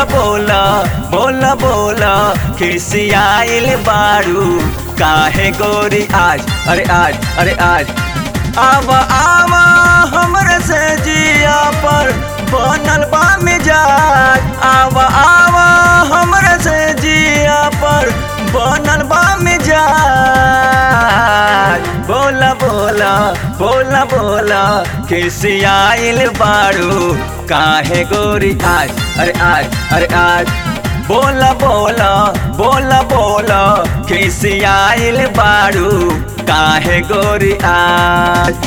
बोला बोला बोला बोला खिसियाइल बारू काहे गोरी आज अरे आज अरे आज आवा आवा हमरे से जिया पर बनल बा मिजाज आवा आवा हमरे से जिया पर बनल बा मिजाज बोला बोला बोला बोला खिसियाइल बारू काहे गोरी आज अरे आज अरे आज बोला बोला बोला बोला खिसियाइल बारू काहे गोरी आज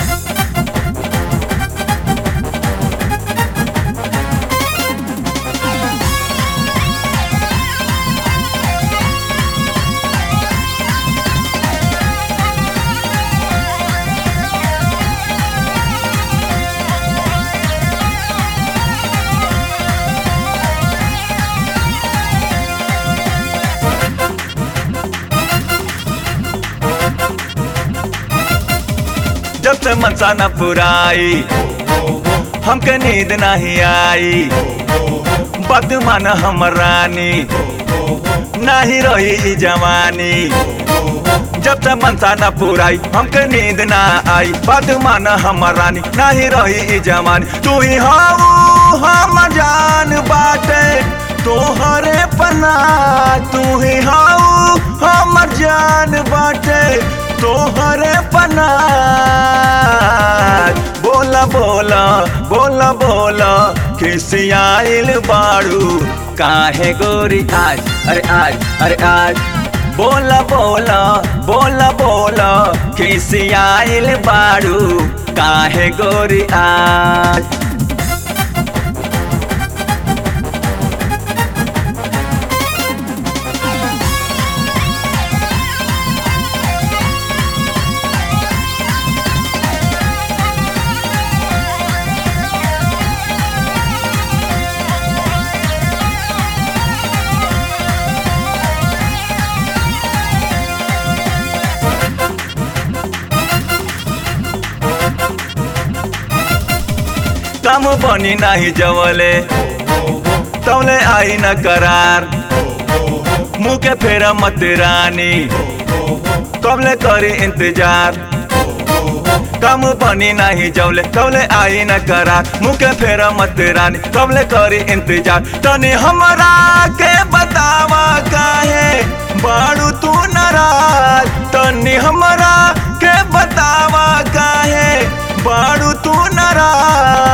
जब से मनसा न पुराई हमके नींद नहीं आई बात मान हम रानी नहीं रही ई जवानी जब से मनसा न पुराई हमके नींद ना आई बात मान हम रानी नहीं रही ई जवानी तू ही हाऊ हम जान बाटे तोहरे पना तू ही हाऊ हम जान बाटे तोहरे पना बोला बोला बोला बोला खिसियाइल बाड़ू काहे गोरी आज अरे आज अरे आज बोला बोला बोला बोला खिसियाइल बाड़ू काहे गोरी आज कम बनी नहीं जवले तौले आई न करार मुँह के फेरा मत रानी कबले करी इंतजार कम बनी नहीं जवले तौले आई न करार मुँह के फेरा मत रानी कबले करी इंतजार तनी हमरा के बतावा काहे बाड़ू तू नाराज तनी हमरा के बतावा काहे बाड़ू तू नाराज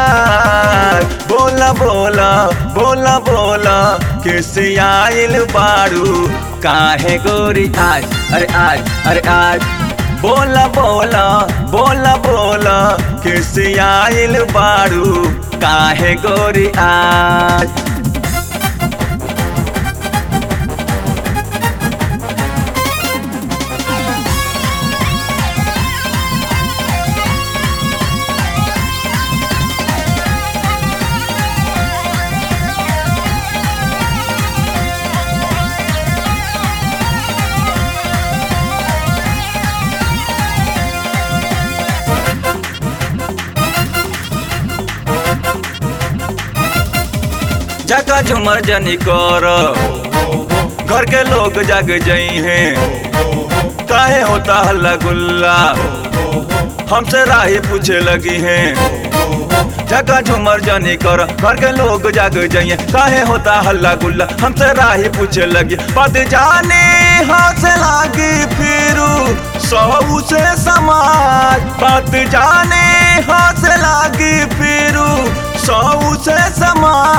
बोला बोला बोला बोला किसियाइल बाड़ू काहे गोरी आज अरे आज अरे आज बोला बोला बोला बोला किसियाइल बाड़ू काहे गोरी आज जगह झुमर जनी कर घर के लोग जग जई हैं काहे होता हल्ला गुल्ला हमसे राही पूछे लगी हैं जगह झुमर जनी कर घर के लोग जग जाइए काहे होता हल्ला गुल्ला हमसे राही पूछे लगी पद जाने हाथ लागी फिरू सऊ से समाज पद जाने हाथ लागी फिरू सऊ से समाज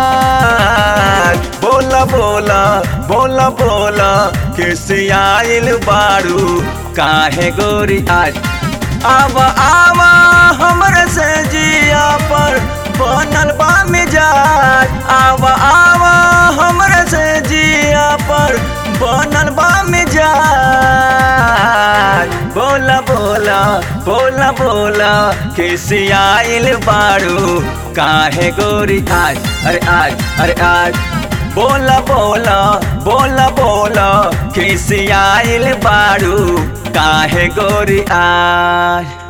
बोला बोला बोला बोला किसियाइल बारू काहे गोरी आज आवा आवा हमरे से जिया पर बनल बा मिजाज आवा आवा हमरे से जिया पर बनल बा मिजाज बोला बोला बोला बोला किसियाइल बारू काहे गोरी आज अरे आज अरे आज बोला बोला बोला बोला खिसियाइल बारू काहे गोरी आज